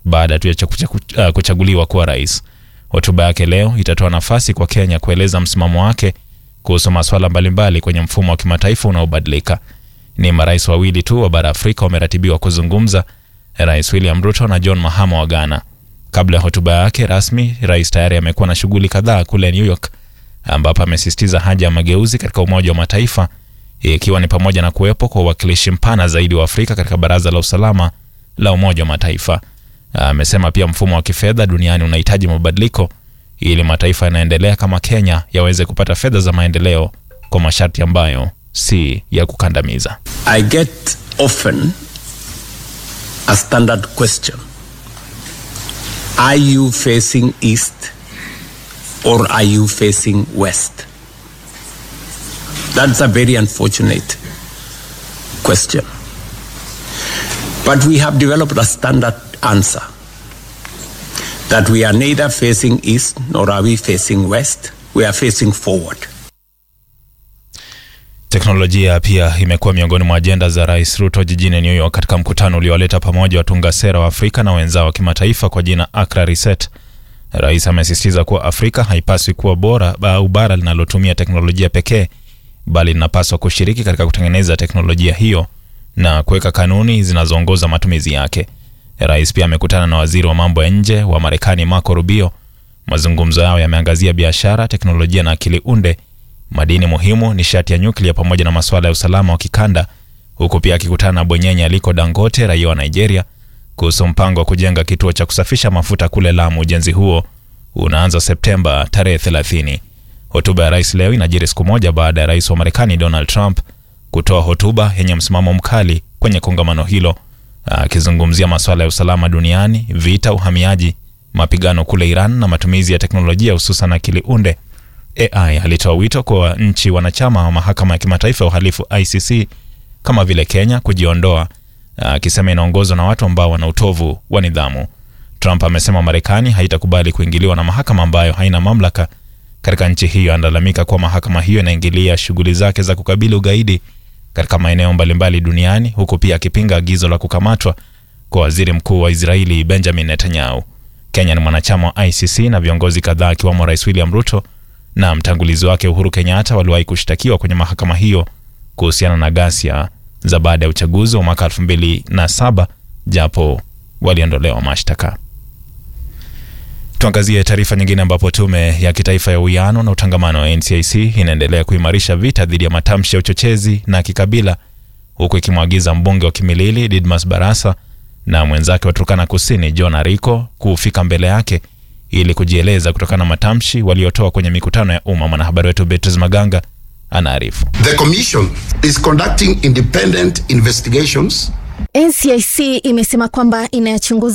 baada tu ya kuchagu- uh, kuchaguliwa kuwa rais. Hotuba yake leo itatoa nafasi kwa Kenya kueleza msimamo wake kuhusu masuala mbalimbali kwenye mfumo wa kimataifa unaobadilika. Ni marais wawili tu wa bara Afrika wameratibiwa kuzungumza, Rais William Ruto na John Mahama wa Ghana. Kabla ya hotuba yake rasmi, rais tayari amekuwa na shughuli kadhaa kule New York, ambapo amesisitiza haja ya mageuzi katika Umoja wa Mataifa, ikiwa ni pamoja na kuwepo kwa uwakilishi mpana zaidi wa Afrika katika Baraza la Usalama la Umoja wa Mataifa. Amesema pia mfumo wa kifedha duniani unahitaji mabadiliko ili mataifa yanaendelea kama Kenya yaweze kupata fedha za maendeleo kwa masharti ambayo si ya kukandamiza. I get often a standard question Are you facing east or are you facing west? That's a very unfortunate question. But we have developed a standard answer that we are neither facing east nor are we facing west, we are facing forward. Teknolojia pia imekuwa miongoni mwa ajenda za Rais Ruto jijini New York katika mkutano uliowaleta pamoja watunga sera wa Afrika na wenzao wa kimataifa kwa jina Accra Reset. Rais amesisitiza kuwa Afrika haipaswi kuwa bora au bara linalotumia teknolojia pekee, bali linapaswa kushiriki katika kutengeneza teknolojia hiyo na kuweka kanuni zinazoongoza matumizi yake. Rais pia amekutana na waziri wa mambo ya nje wa Marekani Marco Rubio. Mazungumzo yao yameangazia biashara, teknolojia na akili unde madini muhimu, nishati ya nyuklia pamoja na masuala ya usalama wa kikanda, huku pia akikutana na bwenyenye Aliko Dangote, raia wa Nigeria, kuhusu mpango wa kujenga kituo cha kusafisha mafuta kule Lamu. Ujenzi huo unaanza Septemba tarehe 30. Hotuba ya rais leo inajiri siku moja baada ya rais wa Marekani Donald Trump kutoa hotuba yenye msimamo mkali kwenye kongamano hilo, akizungumzia masuala ya usalama duniani, vita, uhamiaji, mapigano kule Iran na matumizi ya teknolojia hususan akili unde. AI alitoa wito kwa nchi wanachama wa mahakama ya kimataifa ya uhalifu ICC kama vile Kenya kujiondoa, akisema inaongozwa na watu ambao wana utovu wa nidhamu. Trump amesema Marekani haitakubali kuingiliwa na mahakama ambayo haina mamlaka katika nchi hiyo. Analalamika kuwa mahakama hiyo inaingilia shughuli zake za kukabili ugaidi katika maeneo mbalimbali duniani, huku pia akipinga agizo la kukamatwa kwa waziri mkuu wa Israeli Benjamin Netanyahu. Kenya ni mwanachama wa ICC na viongozi kadhaa akiwemo Rais William Ruto na mtangulizi wake Uhuru Kenyatta waliwahi kushtakiwa kwenye mahakama hiyo kuhusiana na ghasia za baada ya uchaguzi wa mwaka 2007 japo waliondolewa mashtaka. Tuangazie taarifa nyingine ambapo tume ya kitaifa ya uwiano na utangamano wa NCIC inaendelea kuimarisha vita dhidi ya matamshi ya uchochezi na kikabila huku ikimwagiza mbunge wa Kimilili Didmas Barasa na mwenzake wa Turkana Kusini John Ariko kufika mbele yake ili kujieleza kutokana na matamshi waliotoa kwenye mikutano ya umma. Mwanahabari wetu Beatrice Maganga anaarifu. The Commission is conducting independent investigations NCIC imesema kwamba inayachunguza